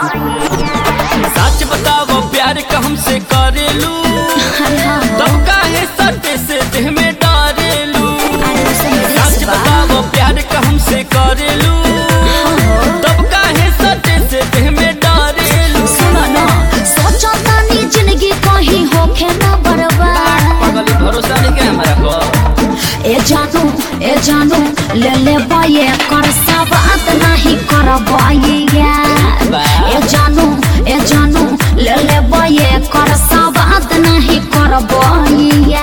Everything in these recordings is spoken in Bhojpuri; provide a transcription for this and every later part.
सच बताओ प्यार का हमसे करेलू अरे हाँ हो तब काहे सटे से देह में डारेलू अरे उसे मेरे सच से बा बताओ प्यार का हमसे करेलू तब काहे सटे से देह में डारेलू सुनो ना सोचो तानी जिंदगी कहीं होखे ना बर्बाद पागल भरोसा नहीं क्या हमारा को ए जानू ए जानू ले ले बाये कर सवात नहीं कर बाये ए जानू ए जानू ले ले बाये कर सवात नहीं कर बाये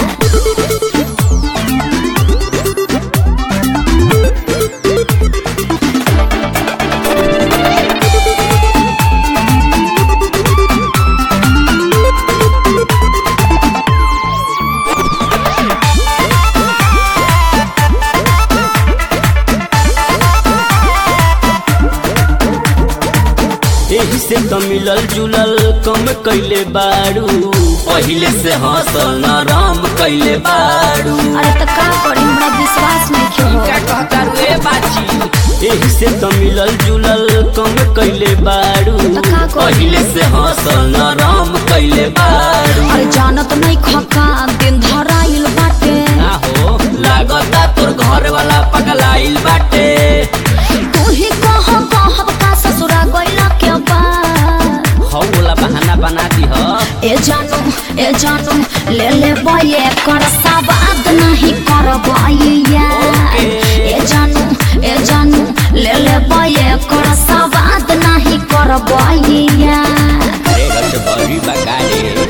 एही से तो मिलल जुलल कम कैले बारू पहिले से हंसल नरम कैले बारू अरे तो का करी हमरा विश्वास नहीं क्यों हो क्या कहता रे बाची एही से तो मिलल जुलल कम कैले बारू तो का करी? पहिले से हंसल नरम कैले बारू अरे जानत नहीं खका दिन धराइल बाटे आहो लागता तोर घर वाला पगलाइल बाटे तू ही कह कहब का ससुरा गइला के बाद हौ वाला बहाना बना दी ह ए जानू ए जानू ले ले बये कर सवाद नहीं कर बये ए जानू ए जानू ले ले बये कर सवाद नहीं कर बये अरे रच भरी बगाड़े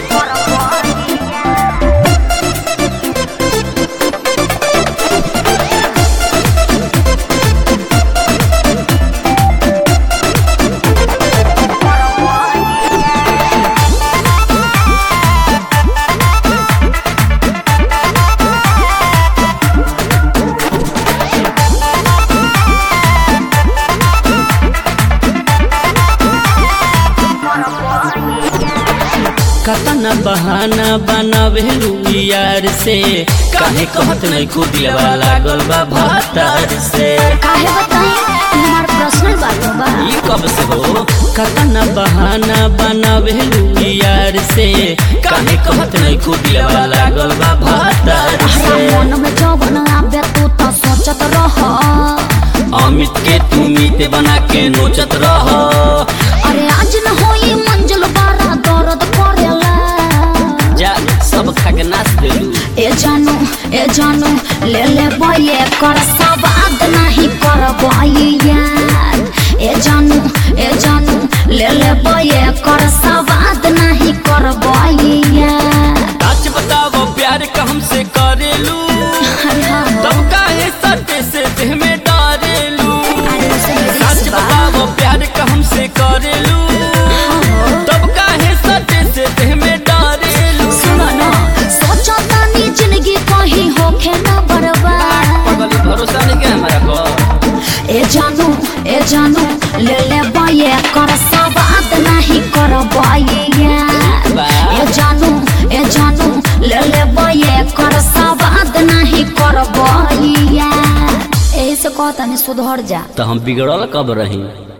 कतना बहाना बनावेलू यार से काहे कहत नहीं को दिलवा लागल बा भातार से काहे बताई ई हमार पर्सनल बात बा ई कब से हो कतना बहाना बनावेलू यार से काहे कहत नहीं को दिलवा लागल बा भातार हमरा से मन में जवन आवे तू तो सोचत रह अमित के तू मीते बना के नोचत रह अरे आज न होई मंजिल बारा दर्द करेला जा सब खा के नाच देलू ए जानू ए जानू ले ले बये कर सवाद नहीं कर बये ए जानू ए जानू ले ले बये कर सवाद नहीं कर बये सच बताओ प्यार का हमसे करेलू अरे हाँ हो तब काहे सटे से देह में डारेलू अरे उसे मेरे सच से बा बताओ प्यार का हमसे करेलू तब काहे सटे से देह में डारेलू सुनो ना सोचो तानी जिंदगी कहीं होखे ना बर्बाद पागल भरोसा नहीं क्या हमारा को ए जानू ए जानू ले ले बये कर सवाद नहीं कर बये ए जानू ए जानू ले ले बये कर सवाद नहीं कर बये एही से कहता नहीं सुधर जा तो हम बिगड़ल कब रही